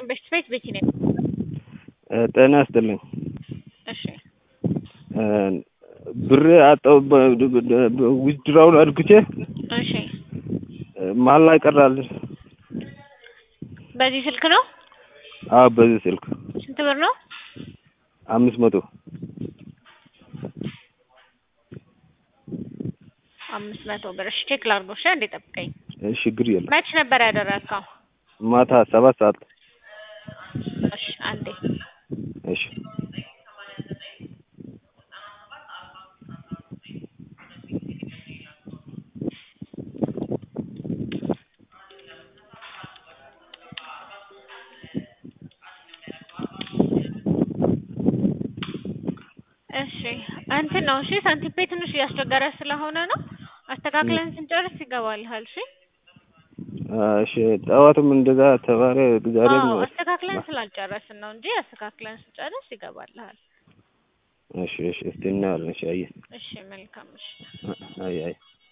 በሽት ቤት ቤቲ ነኝ። ጤና ይስጥልኝ። እሺ ብር አጣው ዊዝድራውን አድርግቼ እሺ መሀል ላይ ቀራል። በዚህ ስልክ ነው? አዎ በዚህ ስልክ ስንት ብር ነው? አምስት መቶ አምስት መቶ ብር። እሺ ቼክ ላድርገው። እሺ አንዴ ጠብቀኝ። ችግር የለም። መች ነበር ያደረግከው? ማታ ሰባት ሰዓት እሺ አንዴ እሺ እሺ እንትን ነው። እሺ ሳንቲም ፔ ትንሽ እያስቸገረ ስለሆነ ነው። አስተካክለን ስንጨርስ ይገባልሃል። እሺ እሺ ጠዋትም እንደዛ ተባለ። ዛሬም አዎ አስተካክለን ስላልጨረስን ነው እንጂ አስተካክለን ስንጨርስ ይገባልሃል። እሺ እሺ እስቲ እናያለን። እሺ አየህ እሺ መልካም እሺ አይ አይ